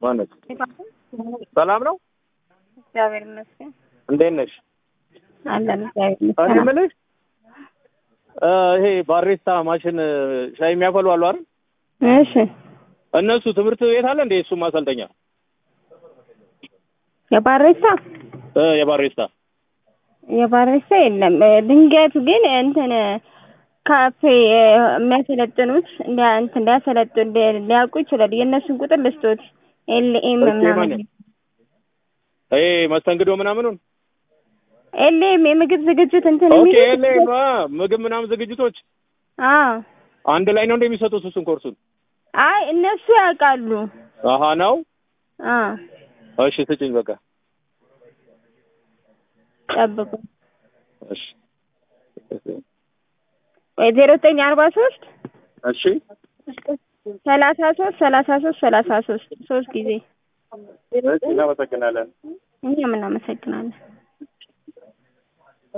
ማነች? ሰላም ነው? እግዚአብሔር ይመስገን እንዴት ነሽ? አለን። እግዚአብሔር እኔ ይመስገን። የምልሽ እ ይሄ ባሬስታ ማሽን ሻይ የሚያፈሉ አሉ አይደል? እሺ እነሱ ትምህርት ቤት አለ እንዴ? እሱ ማሰልጠኛ የባሬሳ እ የባሬስታ የባሬሳ የለም። እ ድንገት ግን እንትን ካፌ እ የሚያሰለጥኑት እንዲያ እንትን ሊያሰለጥኑ ሊ- ሊያውቁ ይችላሉ። የእነሱን ቁጥር ልስቶት ኤልኤም እሺ፣ ምናምን ማን? ይሄ መስተንግዶ ምናምኑን ኤልኤም የምግብ ዝግጅት እንትን ኦኬ የሚሉት ኤልኤም ምግብ ምናምን ዝግጅቶች አዎ አንድ ላይ ነው እንደሚሰጡት እሱን ኮርሱን? አይ እነሱ ያውቃሉ። አሀ ነው። አዎ እሺ ስጭኝ በቃ ጠብቁ። እሺ ወይ ዜሮ ዘጠኝ አርባ ሶስት እሺ ሰላሳ ሶስት ሰላሳ ሶስት ሰላሳ ሶስት ሶስት ጊዜ እናመሰግናለን። እኛም እናመሰግናለን።